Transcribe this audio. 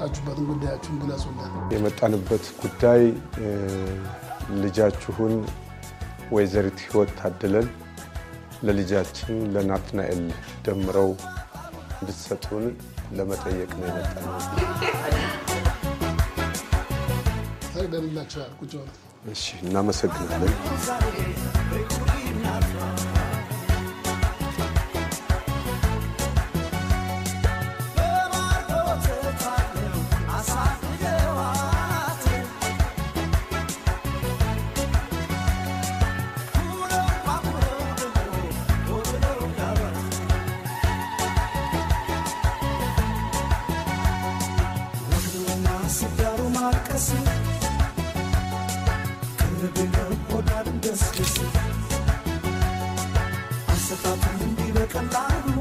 የመጣችሁበትን ጉዳያችሁን ግለጹልን። የመጣንበት ጉዳይ ልጃችሁን ወይዘሪት ህይወት ታድለን ለልጃችን ለናትናኤል ደምረው እንድትሰጡን ለመጠየቅ ነው የመጣነው። ፈቅደንላችኋል። ቁጭ በሉ። እሺ፣ እናመሰግናለን። አንሰታቱን እንዲህ በቀላሉ